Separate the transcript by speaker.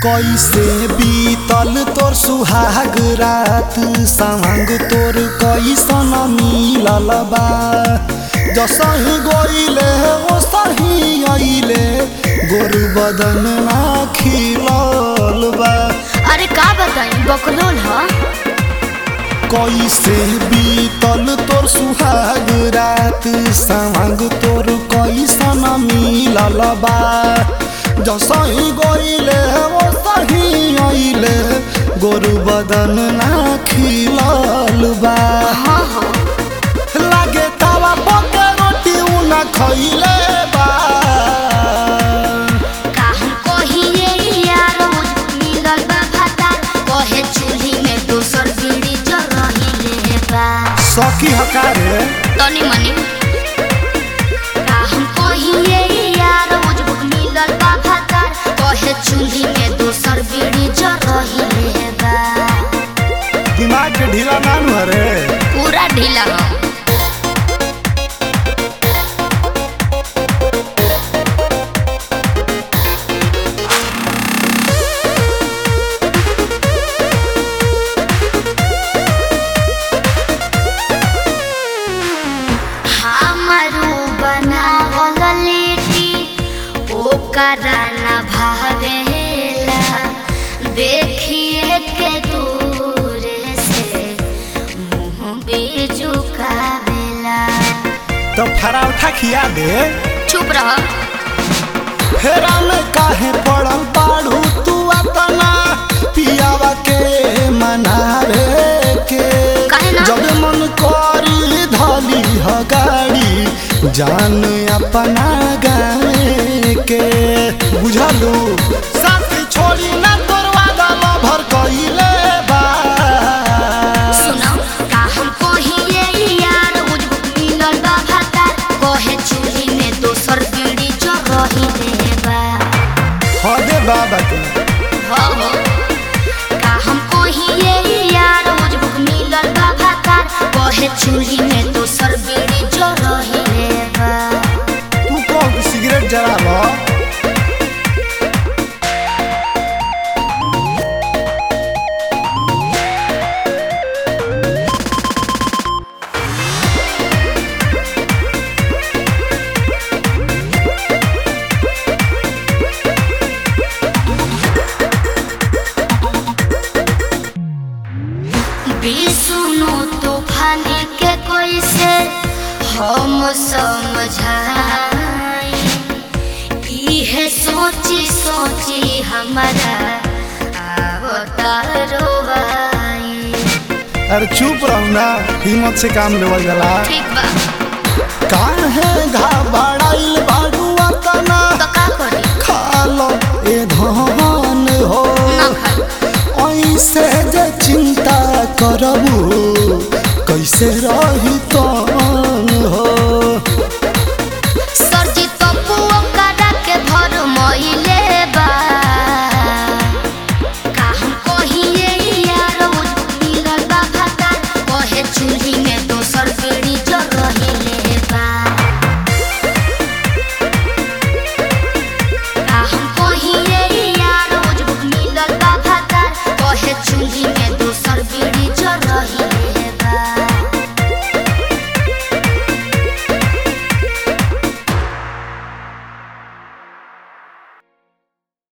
Speaker 1: कैसे बीतल तोर सुहाग रात संग तोर कैसन मिलल बा जसही गइले ओ सही अइले गोरु बदन ना खिलल बा
Speaker 2: अरे का बताई बकलोल ह
Speaker 1: कैसे बीतल तोर सुहाग रात संग तोर कैसन मिलल बा जसही गइले ओ सही अइले गोरु बदन ना खिलल बा
Speaker 2: हाँ हाँ
Speaker 1: लागे तावा पके रोटी उना खइले बा
Speaker 2: का हम कहिए यार मुझ मिलल बा भाता कहे चूल्ही में दोसर बीड़ी जर रही बा
Speaker 1: सखी हकारे
Speaker 2: तनी मनी का हम कहिए यार मुझ मिलल बा भाता कहे चूल्ही में दोसर बीड़ी जर रही बा
Speaker 1: दिमाग के ढीला नानु हरे
Speaker 2: पूरा ढीला ह हमारू बनावल लिट्टी ओकरा न भावेला देखिए के दूर से मुँह बिजुकावेला
Speaker 1: तो फराउठा खिया दे
Speaker 2: चुप रह
Speaker 1: हेरा में काहे पड़ल बाड़ू तू अपना पियावा के मनावे के
Speaker 2: काहे ना?
Speaker 1: जब मन करी धली ह गाड़ी जान अपना गावे के बुझलू साथी छोड़ी ना तोर वादा भर कइले बा
Speaker 2: सुनो का हम कहिए यार मुझको मिलल बा भाता कहे चूल्ही में दोसर बीड़ी जो रही देबा
Speaker 1: हदे बाबा के
Speaker 2: हो हो का हम कहिए यार मुझको मिलल बा भाता कहे चूल्ही में दोसर बीड़ी जो रही देबा
Speaker 1: तू कौन सिगरेट जरा लो
Speaker 2: बिसुनु तूफान के कोई से हम समझाई इहे सोची सोची हमारा आवता रोवाई
Speaker 1: अरे चुप रहो ना हिम्मत से काम लेवल जाला
Speaker 2: ठीक बा
Speaker 1: काहे घबराइल बाड़ू अतना
Speaker 2: तो का करी
Speaker 1: खालो ए धन हो
Speaker 2: ना खाई
Speaker 1: ऐसे जे चिंता करबू कैसे रही